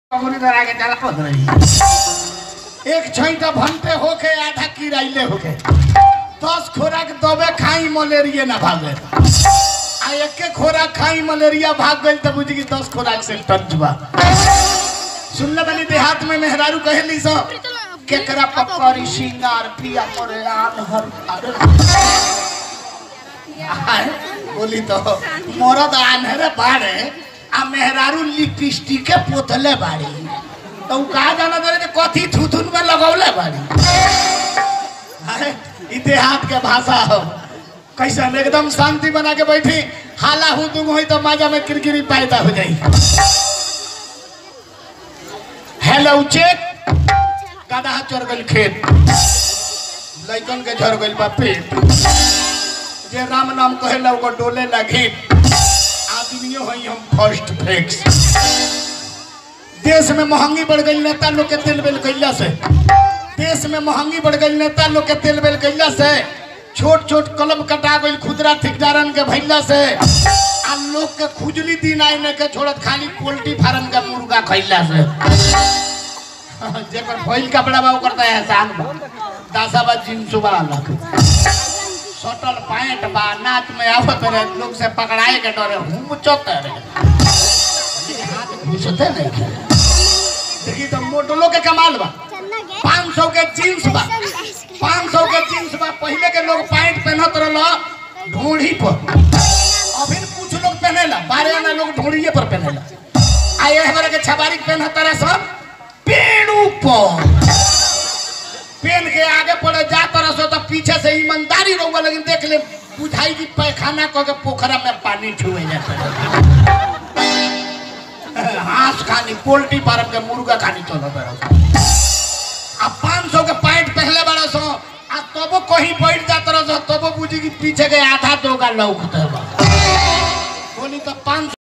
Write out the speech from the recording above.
कबूरी धरा के चला होत रही एक छैटा भंटे होके आधा किराइले होके दस खोराक दबे खाई मलेरिया ना भागे आ एके खोराक खाई मलेरिया भाग गई तो बुझी कि दस खोराक से टच बा सुनले बनी देहात में मेहरारू कहेली सो केकरा पकड़ी सिंगार पिया करे आन हर अरे आय, बोली तो मरद आन्हरे बाड़े आ मेहरारू लिपस्टिक के पोतले बाड़ी तो उ कहा जाना दे जे कथी थुथुन में लगौले बाड़ी आय, ई देहात के भाषा हो कैसे एकदम शांति बना के बैठी हाला हुदुम होई तो माजा में किरकिरी पैदा हो जाई हेलो चेक गधा चढ़ गइल खेत लइकन के झड़ गइल बा पेट जे राम नाम कहेला ओकर डोले लगी आदमियों हई हम फर्स्ट फ्लेक्स देश में महंगी बढ़ गई नेता लोग के तेल बेल कैला से देश में महंगी बढ़ गई नेता लोग के तेल बेल कैला से छोट छोट कलम कटा गई खुदरा ठेकेदारन के भैला से आ लोग के खुजली दिन आई ने के छोड़त खाली पोल्ट्री फार्म के मुर्गा खैला से जेकर भइल कपड़ा बा ओकर त एहसान बा दासा बा जींस बा अलग सटल पैंट बा नाच में आवत रहे लोग से पकड़ाए के डरे हुमचत रहे हाथ घुसते नहीं थे। देखी तो मोटलो के कमाल बा पाँच सौ के जींस बा पाँच सौ के जींस बा पहले के लोग पैंट पहनत रहल ढोढ़ी पर अभी कुछ लोग पहनेला बारह आना लोग ढोढ़िए पर पहनेला आ ये हमारे के छबारी पहनत रहे सब पेड़ ऊपर पेन के आगे पड़े जा तरह सो तो पीछे से ईमानदारी रहूंगा लेकिन देख ले बुझाई की पैखाना कह के पोखरा में पानी छुए जाता हाथ खानी पोल्ट्री फार्म के मुर्गा खानी चलो तरह आ पाँच सौ के पैंट पहले बड़ा सो आ तबो कहीं बैठ जा तरह सो तबो बुझी की पीछे के आधा दोगा लौकते बा बोली तो पाँच